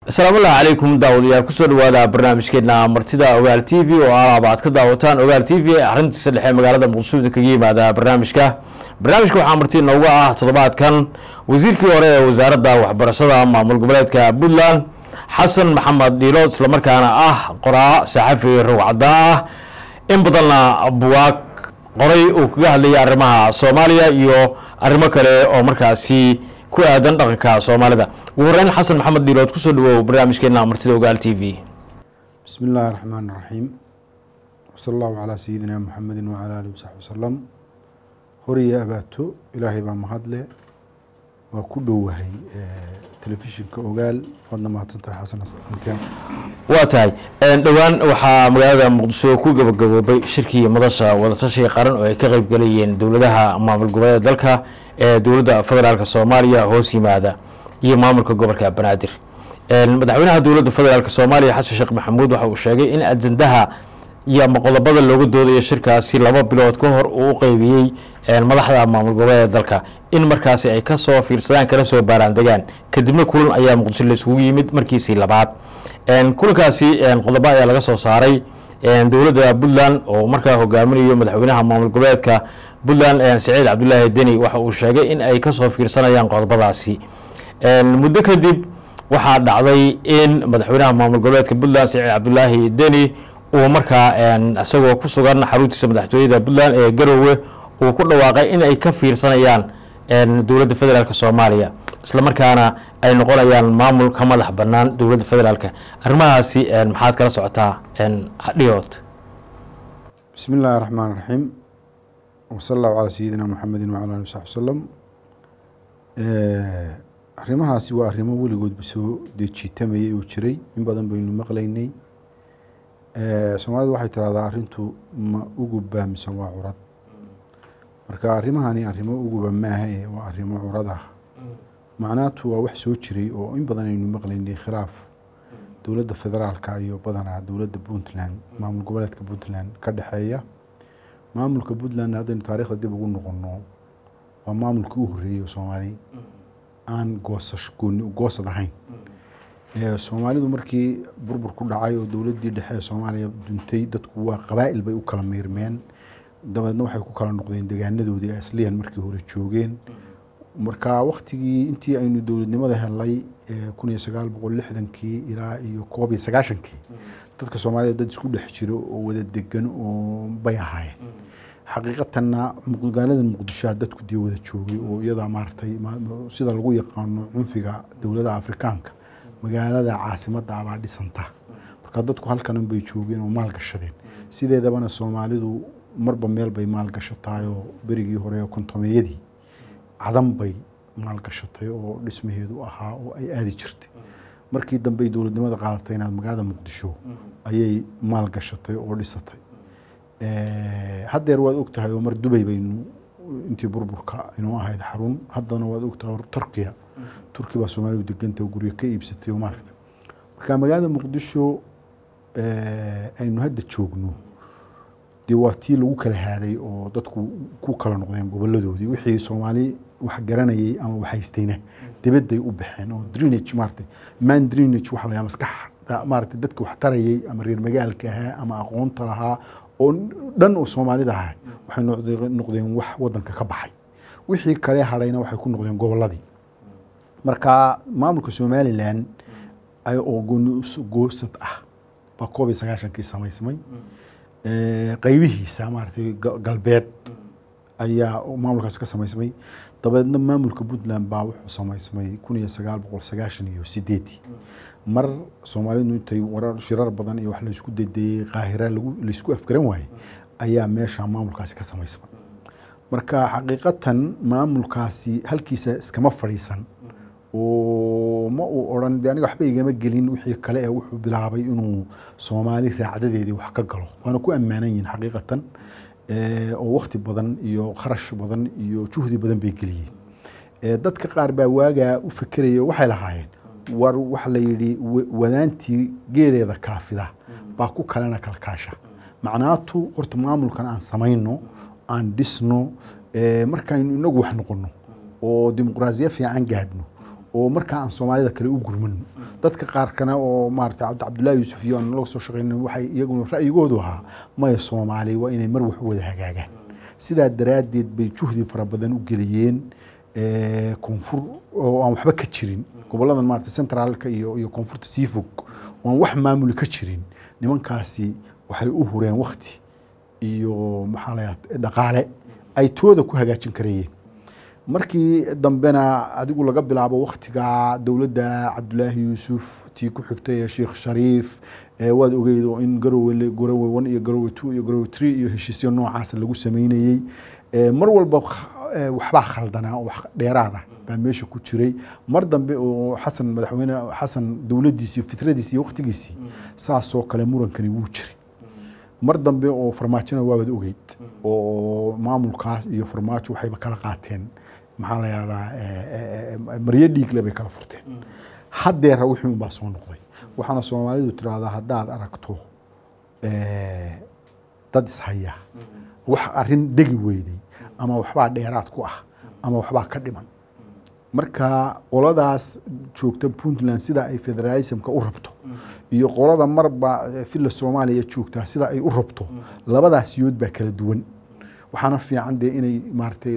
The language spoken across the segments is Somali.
asalaamu allahi calaykum daawadayaal kusoo dhawaada barnaamijkeena martida ogaal t v oo alaaba aad ka daawataan ogaal t v arrintiisa dhexe magaalada muqdisho idin kaga yimaada barnaamijka barnaamijka waxaa marti nooga ah toddobaadkan wasiirkii hore ee wasaaradda waxbarashada maamul goboleedka puntland xasan maxamed dhiilood islamarkaana ah qoraa saxafi rowcadda ah in badanna buwaag qoray uu kaga hadlayay arrimaha soomaaliya iyo arrimo kale oo markaasi ku aadan dhaqanka soomaalida ugu horeyn xasan maxamed dhiilood kusoo dhawow barnaamijkeena martida ogaal t v بسم الله الرحمن الرحيم وصلى الله على سيدنا محمد وعلى آله وصحبه وسلم horiya abaato ilaahay baa mahadle waa ku dhowahay telefishinka ogaal waadna mahadsantahay xasan anteen waa tahay dhowaan waxaa magaalada muqdisho ku gabagaboobay shirkii madasha wadatashiga qaran oo ay ka qeyb galayeen dowladaha maamul goboleeda dalka ee dowladda federaalk soomaaliya hoos yimaada iyo maamulka gobolka banaadir madaxweynaha dowladda federaalk soomaaliya xasan sheekh maxamuud waxa uu sheegay in ajandaha iyo ama qodobada looga doodayo shirkaasi laba bilood ka hor uu u qeybiyey madaxda maamul goboleeda dalka in markaasi ay kasoo fiirsadaan kana soo baaraan degaan kadibna kulan ayaa muqdisho laisugu yimid markiisii labaad kulankaasi qodobo ayaa laga soo saaray dowladda puntland oo markaa hogaaminayo madaxweynaha maamul goboleedka puntland saciid cabdulaahi deni waxa uu sheegay in ay kasoo fiirsanayaan qodobadaasi muddo kadib waxaa dhacday in madaxweynaha maamul goboleedka puntland saciid cabdulaahi deni uu markaa isagoo ku sugan xaruntiisa madaxtooyada puntland ee garowe uu ku dhawaaqay in ay ka fiirsanayaan dowladda federaalk soomaaliya islamarkaana ay noqonayaan maamul ka madax banaan dowladda federaalk arrimahaasi maxaad kala socotaa dhiyood بسم الله الرحمن الرحيم وصلى الله على سيدنا محمد وعلى آله وصحبه وسلم arrimahaasi waa arrimo weligoodba soo dejiitamayay oo jiray in badan baynu maqlaynay soomaalidu waxay tiraahdaa arrintu ma uguba mise waa curad marka arrimahani arrimo uguba maaha ee waa arrimo curad ah macnaatu waa wax soo jiray oo in badan aynu maqlaynay khilaaf dowladda federaalka iyo badanaa dowladda puntland maamul goboleedka puntland ka dhexeeya maamulka puntland haddaynu taarikhda dib ugu noqono waa maamulkii u horreeyey soomaali aan goosash gooni goosad ahayn soomaalidu markii burbur ku dhacay oo dowladdii dhexe ee soomaaliya duntay dadku waa qabaa'il bay u kala miirmeen dabeedna waxay ku kala noqdeen degaanadoodii asliyan markii hore joogeen marka waktigii intii aynu dowladnimada helay kun iyo sagaal boqol lixdankii ilaa iyo koob iyo sagaashankii dadka soomaalida dad isku dhex jiro oo wada degan oo bay ahaayeen xaqiiqatanna magaalada muqdishoa dadku dee wada joogay oo iyadaa maaragtay sida lagu yaqaano cunfiga dowladaha afrikaanka magaalada caasimadda abaa dhisanta marka dadku halkanan bay joogeen oo maal gashadeen sideedabana soomaalidu marba meel bay maal gashataay oo berigii hore oo kontomeeyadii cadan bay maal gashatay oo dhismaheedu ahaa oo ay aadi jirtay markii dambey dowladnimada qaadatay inaad magaalada muqdisho ayay maal gashatay oo dhisatay haddeer waad og tahay oo mar dubay baynu intii burburka inuu ahayd xarun haddana waad og tahay turkiya turki baa soomaalidu deganta oo guryo ka iibsatay oo maaragta marka magaalada muqdisho aynu hadda joogno dee waa tii lagu kala haaday oo dadku ku kala noqdeen goboladoodii wixii soomaali wax garanayay ama wax haystayna dibadday u baxeen oo drenage maarata man drenage waxa layaa maskaxda maarata dadka wax tarayay ama reer magaalka ahaa ama aqoonta lahaa oo dhan oo soomaalida ahaa waxay noqdeen wax wadanka ka baxay wixii kale hadhayna waxay ku noqdeen goboladii marka maamulka somalilan oo goosad ah baa koob iyo sagaashankii samaysmay qaybihiisa maaragtay galbeed ayaa maamulkaasi ka samaysmay dabeedna maamulka puntland baa wuxuu samaysmay kun iyo sagaal boqol sagaashan iyo sideedii mar soomaalidu intay warar shirar badan iyo wax laysku dadeeyey qaahira laysku afgaran waayey ayaa meesha maamulkaasi ka samaysmay marka xaqiiqatan maamulkaasi halkiisa iskama fadhiisan oo ma uu odhan de aniga waxba igama gelin wixii kale ee wuxuu bilaabay inuu soomaali raacdadeedii wax ka galo waana ku ammaanan yihin xaqiiqatan oo wakti badan iyo kharash badan iyo juhdi badan bay geliyeen dadka qaar baa waagaa u fekeraya waxay lahaayeen war waxa la yidhi wadaantii geeleeda kaafida baa ku kalena kalkaasha macnaatu horta maamulkan aan samayno aan dhisno markaynu inagu wax noqono oo dimuqraasiya fiican gaadhno oo markaa aan soomaalida kale u gurmano dadka qaarkana oo maarata cabdi cabdullaahi yuusuf iyo aan laga soo shaqeynin waxay iyaguna ra'yigoodu ahaa maya soomaali waa inay mar wax u wada hagaagaan sidaa daraaddeed bay juhdi fara badan u geliyeen eh, koonfur oo aan waxba ka jirin goboladan maarata centraalka iyo iyo koonfurta sii fog oo aan wax maamuli ka jirin nimankaasi waxay u hureen wakti iyo maxaa la yidhahdaa dhaqaale ay tooda ku hagaajin karayeen markii dambena adigu laga bilaabo waktiga dowladda cabdulaahi yuusuf tii ku xigtay ee sheekh shariif ee waad ogeyd oo in garowe le- garowe one iyo garowe two iyo garowe three iyo heshiisyo noocaas lagu sameynayey Ee, mar walba kh- ee, waxbaa khaldanaa oo wax dheeraada baa meesha ku jiray mar dambe oo xasan madaxweyne xasan dowladdiisii fitradiisii iyo waktigiisii saasoo kale murankani wuu jiray mar dambe oo farmaajona waabad ogeyd oo maamulkaas iyo farmaajo waxayba kala qaateen maxaa la yahdaa maryo dhiigle bay kala furteen haddeera wixii unbaa soo noqday waxaana soomaalidu tiraahdaa haddaad aragto eh, dad ishaya wax arrin degi weyday ama waxbaa dheeraad ku ah ama waxbaa ka dhiman marka qoladaas joogta puntland sida ay federalismka u rabto iyo qolada marba eh, filla soomaaliya joogtaa sida ay u rabto labadaas yood baa kala duwan waxaana fiican dee inay maaragtay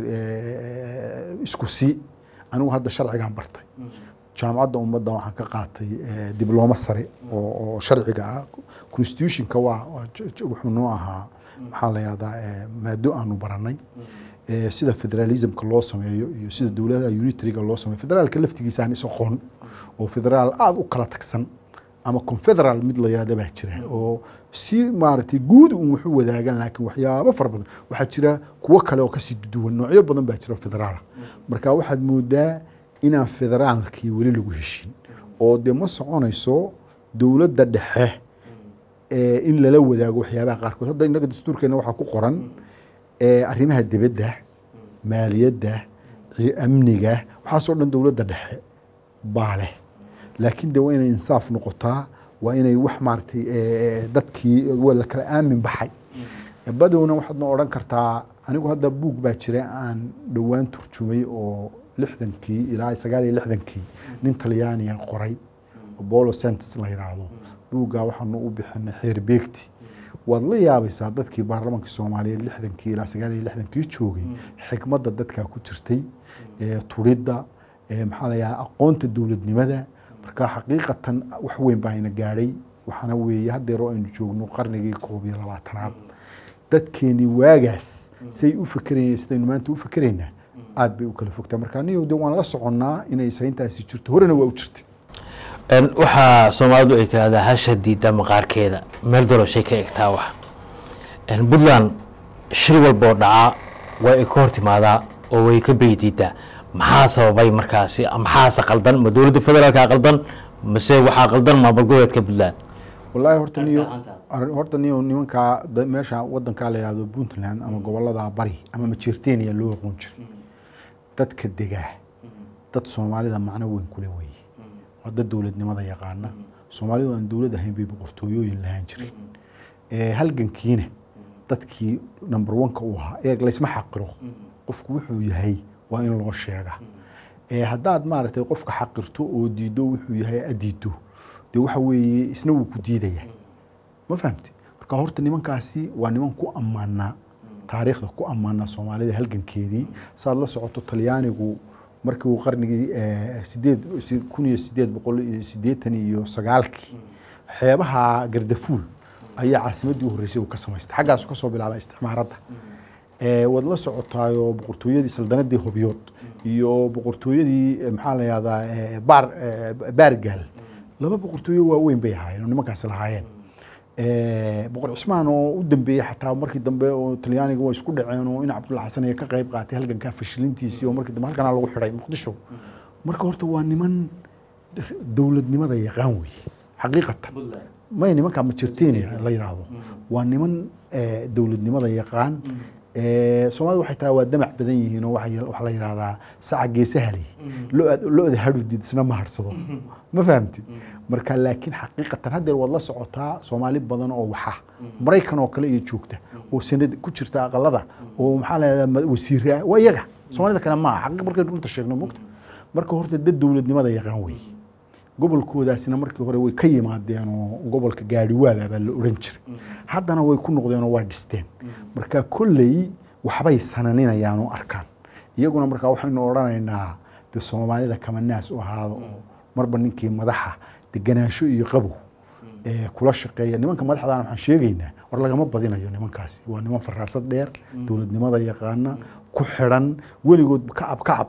eh, isku si anigu hadda sharcigaan bartay jaamacadda ummadda waxaan ka qaatay eh, diblooma sare oo oo sharciga ah constitutionka waa waa j- j- wuxuu noo ahaa maxaa la yahdaa eh, maado aanu baranay Eh, sida federalismka loo sameeyo iyo sida dowladaha unitariga loo sameeyo federaalka laftigiisa aan is aqoon oo federaal aada u kala tagsan ama confederal mid la yaada baa jira oo si maaragtay guud un waxu wadaagan laakiin waxyaabo fara badan waxaa jira kuwo kale oo kasii duwan noocyo badan baa jira federaala marka waxaad moodaa inaan federaalkii weli lagu heshin oo dee ma soconayso dowladda dhexe ee in lala wadaago waxyaabaha qaarkood hadda innaga dastuurkeena waxaa ku qoran ee arrimaha dibadda maaliyadda ci- amniga waxaasoo dhan dowladda dhexe baa leh laakiin de waa inay insaaf noqotaa waa inay wax maaragtay eh, dadkii waa la kala aamin baxay badowna waxaad noo odhan kartaa anigu hadda buug baa jira aan dhowaan turjumay oo lixdankii ilaa sagaal iyo lixdankii nin talyaaniya qoray oo bolo santos la yidhaahdo buuggaa waxaanu u bixinay xeer beegti waad la yaabaysaa dadkii baarlamaanka soomaaliyeed lixdankii ilaa sagaal iyo lixdankii joogay xikmadda dadkaa ku jirtay ee turidda ee maxaa la yidhaha aqoonta dowladnimada marka xaqiiqatan wax weyn baa ina gaadhay waxaana weeye haddeer oo aynu joogno qarnigii koob iyo labaatanaad dadkeenii waagaas say u fekerayeen sidaynu maanta u fekeraynaa aad bay u kala fogtaa marka anigu de waan la soconnaa inay sayntaasi jirto horena waa u jirtay Een, waxaa soomaalidu ay tiraahdaa hasha diida maqaarkeeda meel doloshay ka egtaa wax Een, puntland shir walba oo dhacaa way ka hor timaadaa oo way ka beydiidaa maxaa sababay markaasi maxaase qaldan ma dowladda federaalka qaldan mase waxaa qaldan maamul goboleedka puntland wallaahi horta niyo Arrinta arrin- horta niyo nimankaa da- meesha wadankaa la yihahdo puntland ama gobolada bari ama majeerteniya loo aqoon jiray dadka degaa dad soomaalida macno weyn kule weeye waa dad dowladnimada yaqaana soomaalidu aan dowlad ahayn bay boqortooyooyin lahaan jirin Eh, halgankiina dadkii number one-ka u ahaa eeg laysma xaqiro qofku wuxuu yahay waa in loo sheega Eh, haddaad maaragtay qofka xaqirto oo diido wuxuu yahay adiido dee waxa weeye isna wuu ku diidaya ma fahamti marka horta nimankaasi waa niman ku ammaanaa taariikhda ku ammaanaa soomaalida halgankeedii saad la socoto talyaanigu markii uu qarnigii eh, sideed si- kun iyo sideed boqol iyo siddeetan iyo sagaalkii xeebaha gardafuul ayaa caasimaddii u horreysay uu ka samaystay xaggaasu ka soo bilaabay isticmaaradda Eh, waad la socotaayoo boqortooyadii saldanadii hobyood iyo boqortooyadii eh, maxaa la yahdaa eh, baar eh, baargaal laba boqortooyo waaweyn bay ahaayeen oo nimankaasi lahaayeen Eh, boqor cismaan oo u dambeeyey xataa markii dambe oo talyaaniga waa isku dhaceen oo in cabdulla xasan ay ka qayb qaatay halgankaa fashilintiisii oo markii dambe halkanaa lagu xidhay muqdisho marka horta waa niman dowladnimada yaqaan weeye xaqiiqatan may nimankaa majertenia la yidhaahdo waa niman eh, dowladnimada yaqaan Eh, soomaalida waxay tahay waa damac badan yihiin oo waxay- waxaa la yidhahdaa saca geesahali lo-da lo-da hadhudid isna ma harsado ma fahamti marka laakiin xaqiiqatan haddeer waad la socotaa soomaali badan oo waxa maraykan oo kale iyo joogta oo sanad ku jirta aqalada oo maxaa la yidhahdaa ma- wasiire ah waa iyaga soomaalida kale maaha xaqiiq markaynu runta sheegno mogta marka horta dad dowladnimada yaqaan weeye gobolkoodaasina markii hore way ka yimaadeen oo gobolka gaadhiwaaga baa la odhan jiray haddana way ku noqdeen oo waa dhisteen marka kolley waxbay sananinayaan oo arkaan iyaguna markaa waxaynu odhanaynaa de soomaalida kama naas u ahaado oo marba ninkii madaxa deganaansho iyo qabow ee kula shaqeeya nimanka madaxdana waxaan sheegaynaa war lagama badinayo nimankaasi waa niman faraasad dheer dowladnimada yaqaana ku xidhan weligood kacab kacab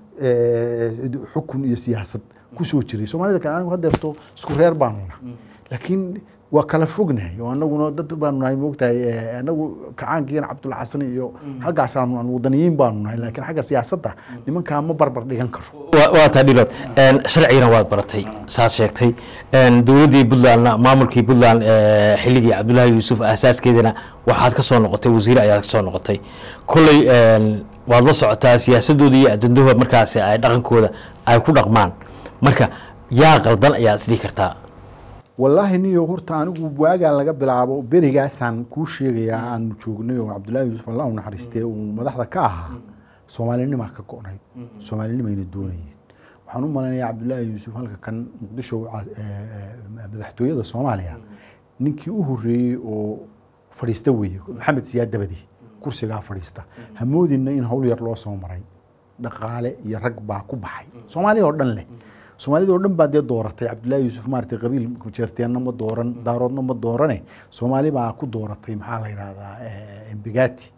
ee, xukun iyo siyaasad kusoo jiray soomaalida kale anigu hadeerto isku reer baanu nahay laakiin waa kala fognahay oo anaguna dad baanu nahay moogtahay ee, anagu kacaankiina cabdulxasan iyo xaggaasaanu aan wadaniyiin baanu nahay laakiin xagga siyaasadda nimankaa ma barbar dhigan karo waa waa taa dhilood Een, sharcigana waad baratay saad sheegtay Een, dowladdii puntlandna maamulkii puntland ee, xilligii cabdullaahi yuusuf aasaaskeedana waxaad ka soo noqotay wasiir ayaad ka soo noqotay kolley een, waad la socotaa siyaasadooda iyo ajandahooda markaasi ay dhaqankooda ay ku dhaqmaan marka yaa qaldan ayaad isdhihi kartaa wallaahi niyo horta anigu waagaa laga bilaabo berigaasaan kuu sheegayaa aanu joognay oo cabdullaahi yuusuf allah u naxariistee uu madaxda ka ahaa soomaalinimaa ka go'nayd soomaalinimayna doonayeen waxaan u malaynayaa cabdullaahi yuusuf halka kan muqdisho ca- ee, ee, madaxtooyada soomaaliya ninkii u horreeyey oo fadhiista weeye maxamed siyaad dabadi kursigaa fadhiista hamoodinna in hawl yar loo soo maray dhaqaale iyo rag baa ku baxay soomaaliya oo dhan leh soomaalida oo dhan baa dee dooratay cabdullaahi yuusuf maaragtay qabiil jeerteenna ma dooran daaroodna ma doorane soomaali baa ku dooratay maxaa la yidhahdaa eh, embigati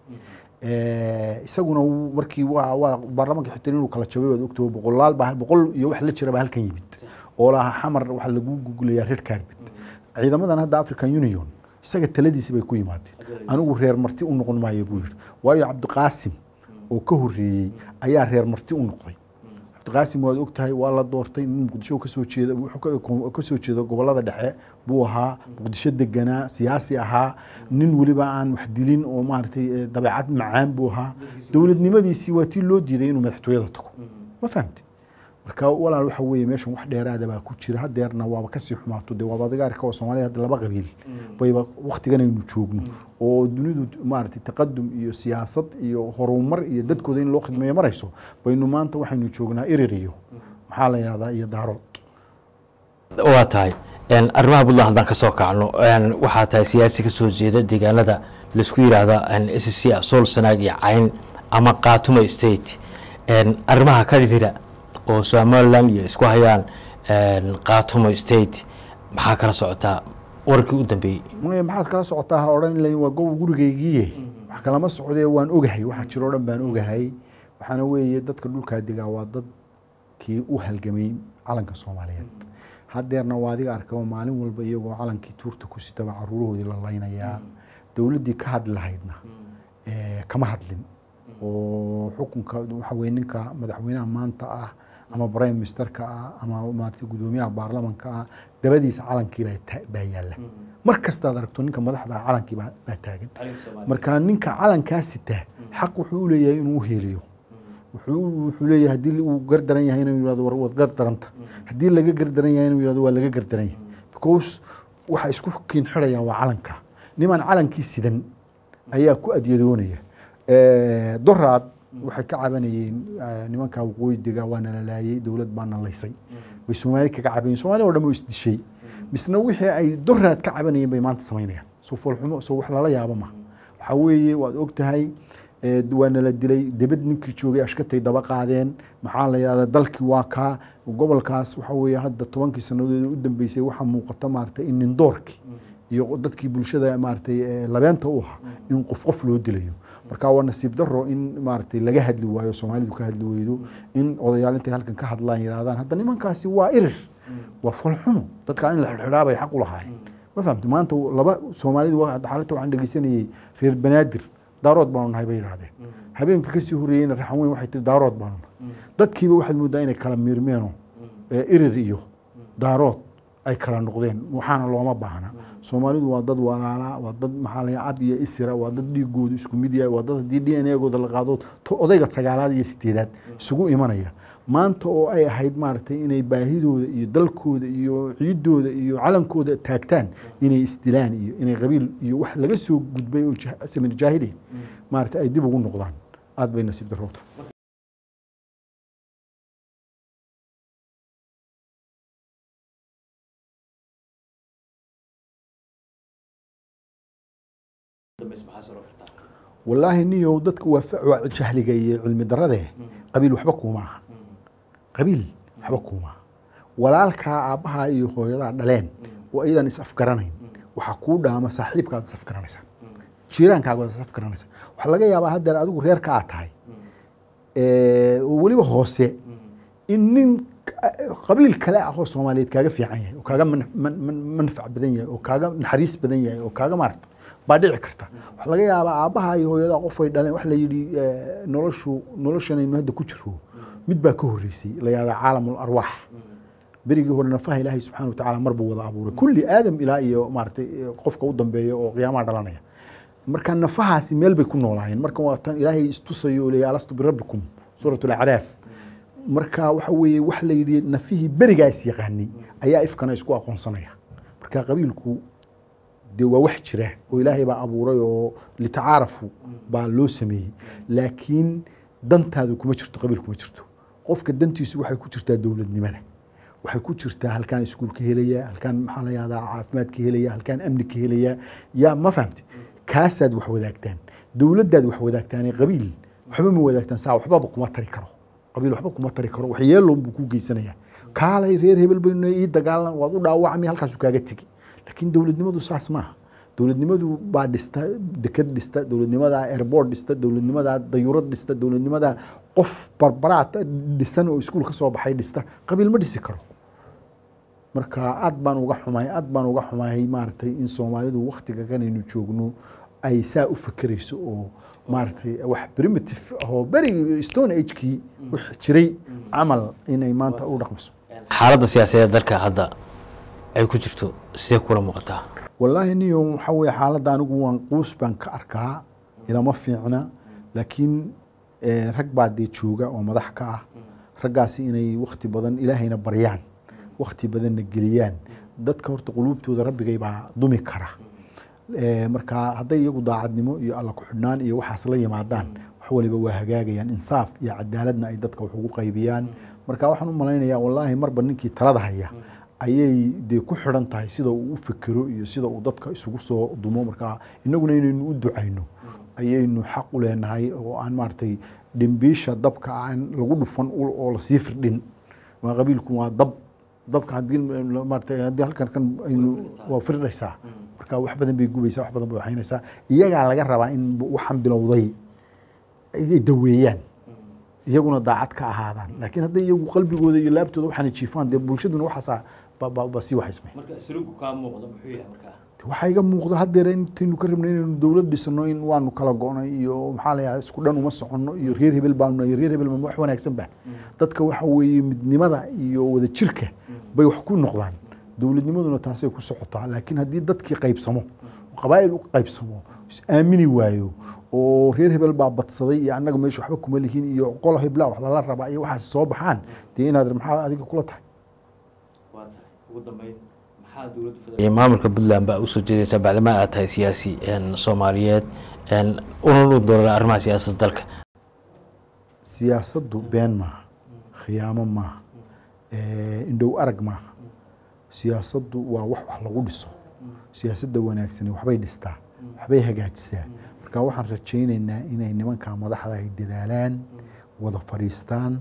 Eh, isaguna wuu- markii waa waa baarlamaanka xitaa inuu kala jabay waad ogtay oo boqolaal baa boqol iyo wax la jira baa halkan yimid oo lahaa xamar waxaa lagu gugulayaa red carpet ciidamadan hadda african union isaga taladiisi bay ku yimaadeen anigu reer marti u noqon maayo buu yidhi waayo cabdiqaasim oo ka horreeyey ayaa reer marti u noqday cabdiqaasim waad ogtahay waa la doortay nin muqdisho kasoo jeeda wuxuu ka- kasoo jeeda gobolada dhexe buu ahaa muqdisho deganaa siyaasi ahaa nin weliba aan wax dilin oo maaragtay eh, dabeecad macaan buu ahaa dowladnimadiisii waa tii loo diiday inuu madaxtooyada tago ma fahamti marka walaal waxa weeye meeshan wax dheeraada baa ku jira hadeerna waaba kasii xumaato dee waaba adigaarka oo soomaaliya hadda laba qabiil bayba waktigan aynu joogno oo dunidu maaragtay taqadum iyo siyaasad iyo horumar iyo dadkooda in loo khidmeeyo marayso baynu maanta waxaynu joognaa erer iyo maxaa la yidhahdaa iyo daarood waa tahay Een, arrimaha puntland haddaan ka soo kacno een, waxaa tahay siyaasi ka soo jeeda deegaanada laisku yidhaahda s c sool sanaag iyo cayn ama qaatumo state Een, arrimaha ka dhidira oo somaliland iyo isku hayaan een, qaatumo state maxaa kala socotaa wararkii u dambeeyey maya maxaad kala socotaa ha odhan ilayn waa gob gurigaygiiye wax kalama socdee waan ogahay waxa jiro o dhan baan ogahay waxaana weeye dadka dhulkaa degaa waa dadkii u halgamay calanka soomaaliyeed hadeerna waa adiga arka oo maalin walba iyagoo calankii tuurta ku sitaba caruurahoodii la laynayaa dowladdii ka hadli lahaydna eh, kama hadlin oo xukunka waxa weye ninka madaxweynaha maanta ah ama prime ministerka ah ama maarata gudoomiyaha baarlamanka ah dabadiisa calankii baa ta- baa yaalla mar kastaad aragto ninka madaxda ah calankii baa baa taagan marka ninka calankaa sita xaq wuxuu u leeyahay inuu u heeliyo wuxuu wuxuu leeyahay haddii uu gardaran yahay inuu yihahdo war waad gardaranta haddii laga gardaran yahay inuu yihahdo waa laga gardaran yahay because waxa isku kiin xidhayaan waa calanka niman calankii sidan ayaa ku adyadoonaya Eh, doraad waxay ka cabanayeen eh, nimanka waqooyi dega waa nala laayay dowlad baa nalaysay way soomaali kaga cabanayeen soomaali oo dhan oo isdishay misna wixii ay doraad ka cabanayeen bay maanta samaynayaan soo foolxumo soo wax lala yaabo ma waxaa weeye waad ogtahay eh, waa nala dilay debed ninkii joogay ashkatay daba qaadeen maxaa la yidhahdaa dalkii waa kaa gobolkaas waxa weeye hadda tobankii sannadood u dambeysay waxaa muuqata maaragtay in nindoorkii iyo dadkii bulshada maaragtay eh, labeenta u ahaa in qof qof loo dilayo marka waa nasiib daro in maaragtay laga hadli waayo soomaalidu ka hadli weydo in odayaal intay halkan ka hadlaan yidhahdaan hadda nimankaasi waa irir waa folxumo dadka in la xidhxidhaa bay xaq u lahaayeen ma fahamti maanta laba soomaalidu waa- xaaladda waxaan dhegeysanayay reer banaadir daarood baanu nahay bay yidhahdeen habeenka kasii horreeyeyna raxan weyn waxay tiri daarood baanu nahay dadkiiba waxaad moodaa inay kala miirmeeno ee irir iyo daarood ay kala noqdeen waxaana looma baahna soomaalidu waa dad walaala waa dad maxaa la cab iyo isira waa dad dhiigoodu isku mid yahay waa dad haddii d n a-gooda la qaado to odayga sagaalaad iyo sideedaad isugu imanaya maanta oo ay ahayd maaragtay inay baahidooda iyo dalkooda iyo ciidooda iyo calankooda taagtaan inay isdilaan iyo inay qabiil iyo wax laga soo gudbay oo jah- samir jaahili maaragtay ay dib ugu noqdaan aad bay nasiib darowta dambaysa maxaa soo kartaa wallaahi niyow dadka waa fa- waa jahliga iyo cilmi darade qabiil waxba kuuma aha qabiil waxba kuuma aha walaalkaa aabbahaa iyo hooyadaa dhaleen oo iyadan is afgaranayn waxaa kuu dhaama saaxiibkaad is afgaranaysaa jiiraankaaga is afgaranaysaa waxaa laga yaabaa haddeer adigu reerka aad tahay ee, oo weliba hoose in nin ka- qabiil kale ah oo soomaaliyeed kaaga fiican yahay oo kaaga man- man- man- manfac badan yahay oo kaaga naxariis badan yahay oo kaaga maarata baa dhici karta waxaa laga yaabaa aabbaha iyo hooyada qof ay dhaleen waxa la yidhi eh, noloshu noloshanaynu hadda ku jiro mid baa ka horreysay la yahda caalamul arwaax berigii hore nafaha ilaahay subxaana watacaala mar buu wada abuuray kulli aadam ilaa iyo maaragtay eh, qofka u dambeeya oo qiyaamaha dhalanaya marka nafahaasi meel bay ku noolaayeen marka waa tan ilaahay istusayo oo leeyahay alastu birabbikum suurat alacraaf marka waxa weeye wax la yidhi nafihii berigaas yaqaanay ayaa ifkana isku aqoonsanaya marka qabiilku dee waa wax jira oo ilaahay baa abuuray oo litacaarafu baa loo sameeyey laakiin dantaadu kuma jirto qabiil kuma jirto qofka dantiisu waxay ku jirtaa dowladnimada waxay ku jirtaa halkaan iskuul ka helaya halkaan maxaa la yahdaa caafimaad ka helaya halkaan amni ka helaya yaa ma fahamti kaasaad wax wadaagtaan dowladdaad wax wadaagtaane qabiil waxba ma wadaagtaan saa waxbaba kuma tari karo qabiil waxba kuma tari karo wax yeeloon buu kuu geysanaya kaalay reer hebel baynu ii dagaalan waad u dhaawacmi halkaasu kaaga tegi laakiin dowladnimadu saas maaha dowladnimadu baa dhista deked dhista dowladnimadaa airport dhista dowladnimadaa dayuurad dhista dowladnimadaa qof barbaraad dhisan oo iskuul ka soo baxay dhista qabiil ma dhisi karo marka aad baan uga xumahay aad baan uga xumahay maaragtay in soomaalidu waktiga kanaynu joogno ay saa u fekerayso oo maaragtay wax primitive ahoo berigi stone agekii wix jiray camal inay maanta u dhaqmayso xaaladda siyaasadeed dalka hadda ay ku jirto sidee kula muuqataa wallaahi niyo waxaa weye xaaladda anigu waan quus baan ka arkaa ilama fiicna laakiin eh, rag baa dee jooga oo madax ka ah raggaasi inay wakti badan ilaahayna baryaan wakti badanna geliyaan dadka horta quluubtooda rabbigay baa dumi kara Eh, marka hadday iyagu daacadnimo iyo alla ku-xidhnaan iyo waxaas la yimaadaan wax waliba waa hagaagayaan insaaf iyo cadaaladna ay dadka wax ugu qaybiyaan marka waxaan u malaynayaa wallaahi marba ninkii talada haya ayay dee ku xidhan tahay sida uu u fikiro iyo sida uu dadka isugu soo dumo marka inaguna inaynu u ducayno ayaynu xaq u leenahay oo aan maaragtay dhimbiisha dabka aan lagu dhufan ul oo lasii firdhin waa qabiilku waa dab dabka haddii maaragtay haddii halkan kan aynu waa firdhaysaa marka wax badan bay gubaysaa wax badan bay waxaynaysaa iyagaa laga rabaa in waxaan bilowday ay daweeyaan iyaguna daacad ka ahaadaan laakiin hadday iyagu qalbigooda iyo laabtooda waxaana jiifaan dee bulshaduna waxaasaa ba- ba- ba sii waxaysmay marka sulugu kaa muuqda muxuu yahay markaa waxaa iga muuqda haddeer intaynu ka rabnay inaynu dowlad dhisano in waanu kala go'nay iyo maxaa la yahay isku dhan uma soconno iyo reer hebel baanu iyo reer hebel ma wax wanaagsan ba dadka waxa weeye midnimada iyo wada jirka bay wax ku noqdaan dowladnimaduna taasay ku socotaa laakiin haddii dadkii qaybsamo oo qabaa'il u qaybsamo is aamini waayo oo reer hebel baa badsaday iyo annaga meesha waxba kuma lihin iyo qolo hebla wax lala rabaa iyo waxaas soo baxaan dee inaad maxaa adiga kula tahay waa tahay ugu dambeyn maxaa dowladda maamulka puntland baa usoo jeedaysaa bacdama aad tahay siyaasi soomaaliyeed una u doonaa arrimaha siyaasadda dalka siyaasaddu been maaha khiyaamo maaha eh, indhow arag maaha siyaasaddu waa wax wax lagu dhiso siyaasadda wanaagsani waxbay dhistaa waxbay hagaajisaa marka waxaan rajaynaynaa inay nimanka madaxda ay dadaalaan wada fadhiistaan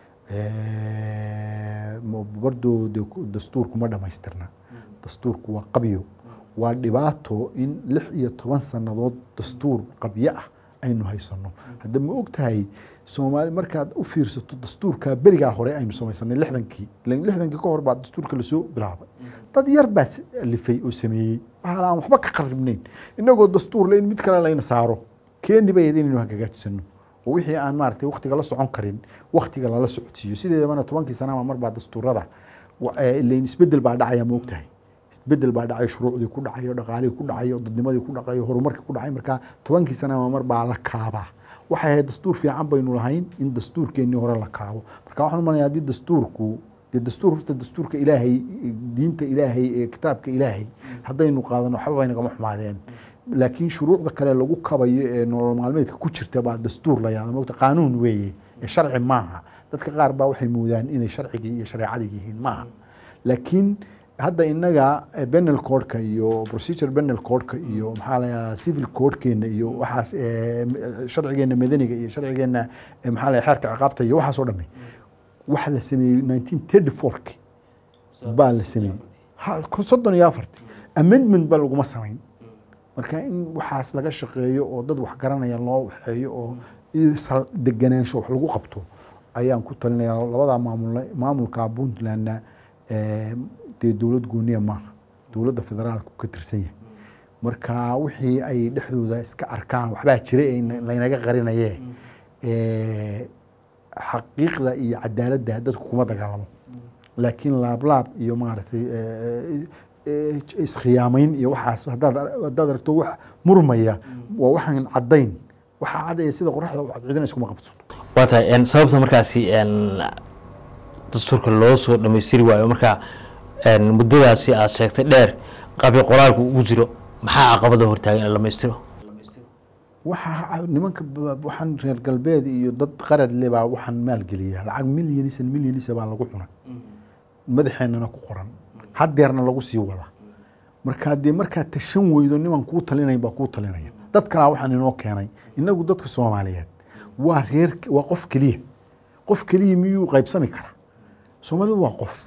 eh, ma- bardoo de ku- dastuurku ma dhammaystirna dastuurku waa qabyo waa dhibaato in lix iyo toban sannadood dastuur qabyo ah aynu haysano hadda ma og tahay soomaali markaad u fiirsato dastuurka berigaa hore aynu samaysanay lixdankii ilan lixdankii ka hor baa dastuurka lasoo bilaabay dad yar baa s- alifay oo sameeyey waxaa aan waxba ka qaribnayn inagoo dastuur le in mid kale layna saaro keeni bay ahayd inaynu hagaajisano oo wixii aan maaragtay waktiga la socon karin waktiga lala socodsiiyo sideedabana tobankii sanaba mar baa dastuurada wa- eh, ilayn isbedel baa dhacaya ma og tahay isbedel baa dhacay shuruucdii ku dhacayo dhaqaalihii ku dhacayo dadnimadii ku dhacayo horumarkii ku dhacay marka tobankii sanaba mar baa la kaabaa waxay ahayd dastuur fiican baynu lahayn in dastuurkeennii hore la kaabo marka waxaan umalaya haddii dastuurku dee dastuur horta dastuurka ilaahay diinta ilaahay ee kitaabka ilaahay haddaynu qaadano waxba bay nagama xumaadeen laakiin shuruucda kale lagu kabayo ee nolol maalmeedka ku jirta baa dastuur la yahda mogta qaanuun weeye ee sharci maaha dadka qaar baa waxay moodaan inay sharcigii iyo shareecadii yihiin maaha laakiin hadda inaga eh, penal codeka iyo procedure penal codeka iyo maxaa la yidhahdaa civil codekeena iyo waxaas eh, m- sharcigeena madaniga iyo sharcigeena eh, maxaa la yidhahdaa xeerka ciqaabta iyo waxaas oo dhami waxa la sameeyey 1934 baa la sameeyey Ha, ko- soddon iyo afarti amendment ba laguma samayn marka in waxaas laga shaqeeyo oo dad wax garanaya loo waxeeyo oo iyo sal deganaansho wax lagu qabto ayaan ku talinaya labada maamul maamulka puntlandna eh, dee dowlad gooniya maaha dowladda federaalku ka tirsan yahay marka wixii ay dhexdooda iska arkaan waxbaa jira ee ina- laynaga qarinaye eh, xaqiiqda iyo cadaaladda dadku kuma dagaalamo laakiin laablaab iyo maaragtay eh, eh, iskhiyaamayn iyo waxaas haddaad haddaad aragto wax murmaya waa waxaan caddayn waxaa cadaya sida qoraxda u cadcidina iskuma qabto waa tahay en, sababta markaasi en, dastuurka loo soo dhammaystiri waayo marka en, muddadaasi aad sheegtay dheer qabyo qoraalku ugu jiro maxaa caqabada hortaagan in la dhammaystiro waxaa nimanka ba- waxaan reer galbeed iyo dad qarad le baa waxaan maalgeliya lacag milyanisan milyanisa baa lagu cunay madaxeenana ku qoran hadeerna lagu sii wada marka dee markaa tashan weydo niman kuu talinayn baa kuu talinaya dad kalaa waxaan inoo keenay inagu dadka soomaaliyeed waa reer waa qof keliya qof keliya miyuu qaybsami karaa soomaalidu waa qof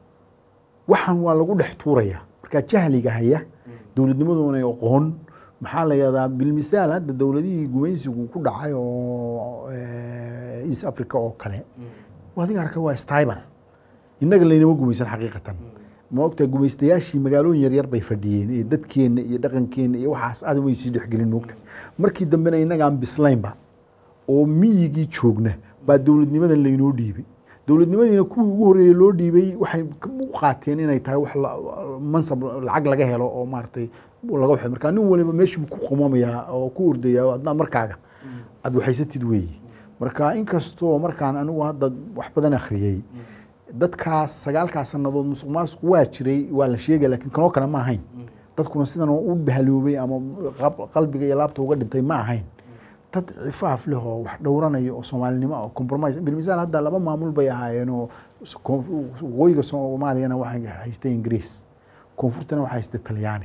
waxaan waa lagu dhex tuuraya marka jahliga haya dowladnimadoona aqoon maxaa la yahdaa bilmisaal hadda dowladihii gumaysigu ku dhacay oo eh, east africa oo kale adiga arka waa stibal innaga laynama gumaysan xaqiiqatan ma ogtaa gumaystayaashii magaalooyin yaryar bay fadhiyeen iyo dadkeenna iyo dhaqankeenna iyo waxaas aad way sii dhexgelin moogta markii dambena innagaan bislaynba oo miyigii joogna baa dowladnimadan laynoo dhiibay dowladnimadiina kuwii ugu horreeyey loo dhiibay waxay u qaateen inay tahay wax la- mansab lacag laga helo oo maaragtay laga waxay markaa nin waliba meeshuu ku qumamayaa oo ku ordaya oo adna markaaga aad waxaysatid weeyi marka inkastoo markaan anigu hadda wax badan akhriyey dadkaas sagaalkaas sannadood musuq maasuq waa jiray waa la sheegaya laakiin kanoo kale ma ahayn dadkuna sidan oo u bahaloobay ama qab- qalbiga iyo laabta uga dhintay ma ahayn dad cifaaf leh oo wax dhowranaya oo soomaalinimo oo compromise bilmisaal hadda laba maamul bay ahaayeen oo s- koonf- waqooyiga soomaaliyana waxay haystay ingiriis koonfurtana waxay haystay talyaani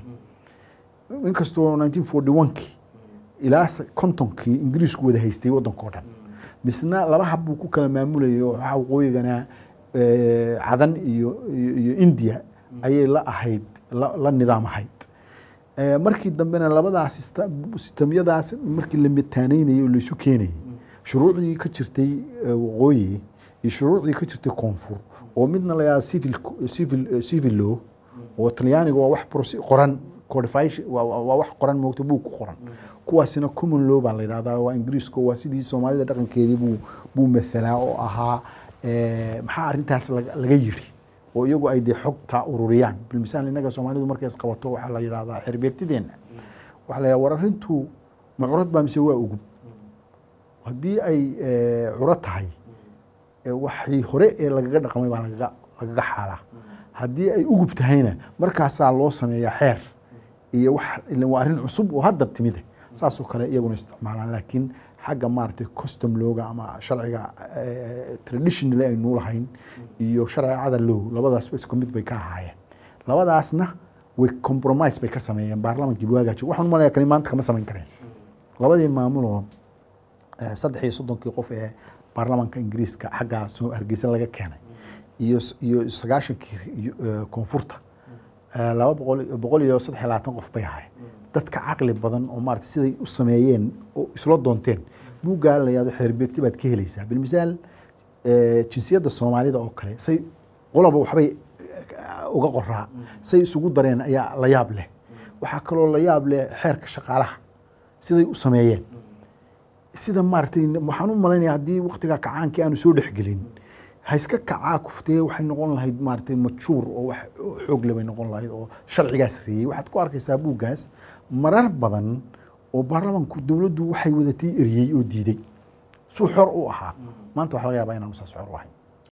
inkastoo 1941kii ilaa se- kontonkii ingiriisku wada haystay waddankao dhan misna laba hab buu ku kala maamulayay oo waxaa waqooyigana eh, cadan iyo iyo iyo india ayay la ahayd la la nidaam ahayd Eh, markii dambena labadaas sista- sistamyadaas markii la mitaanaynayay oo laysu keenayay shuruucdii ka jirtay eh, waqooyi iyo shuruucdii ka jirtay koonfur oo midna la yihahdo civil civil eh, civil law oo talyaaniga waa wax proce- qoran codification waa- waa waa wax qoran moogta buug ku qoran kuwaasina common law baa la yidhahdaa waa ingiriiska waa sidii soomaalida dhaqankeedii buu buu mathalaa oo ahaa eh, maxaa arrintaas laga laga yidhi oo iyagu ay dee xogta ururiyaan bilmisaal innaga soomaalidu markay isqabato waxaa la yidhahdaa xerbeegtideenna waxaa la yidhahdaa war arrintu ma curad baa mise waa ugub haddii ay eh, curo tahay eh, waxii hore ee lagaga dhaqmay baa lagaga lagaga xaalaa haddii ay ugub tahayna markaasaa loo sameeyaa xeer iyo wax ilan waa arrin cusub oo hadda timide saasoo kale iyaguna isticmaalaan laakiin xagga maaragtay custom looga ama sharciga eh, traditional aynu lahayn iyo sharcicada low labadaasba isku mid bay ka ahaayeen labadaasna way compromise bay ka sameeyeen baarlamankii waagaaji waxaan u malaya kani maanta kama samayn kareen labadii maamuloo eh, saddex iyo soddonkii qof ee baarlamanka ingiriiska xagga soo hargeysa laga keenay iyo s- iyo sagaashankii iyo, eh, koonfurta eh, laba boqol boqol iyo saddex iyo labaatan qof bay ahaayeen dadka caqli badan oo maarata siday u sameeyeen oo isla doonteen buuggaa la yahdo xeerbeegti baad ka helaysaa bilmisaal eh, jinsiyadda soomaalida oo kale say qoloba waxbay eh, uga qoraa say isugu dareen ayaa la yaab leh waxaa kaloo la yaab leh xeerka shaqaalaha siday u sameeyeen sida maaragtay waxaan u malaynaya haddii waktigaa kacaankii aanu soo dhexgelin ha iska kacaa kuftee waxay noqon lahayd maaragtay majuur oo wax xoog le bay noqon lahayd oo sharcigaas reeyey waxaad ku arkaysaa buuggaas marar badan oo baarlamanku dowladdu waxay wadatay eriyey oo diiday suu xor u ahaa maanta waxaa laga yaabaa inaanu saas xor u ahayn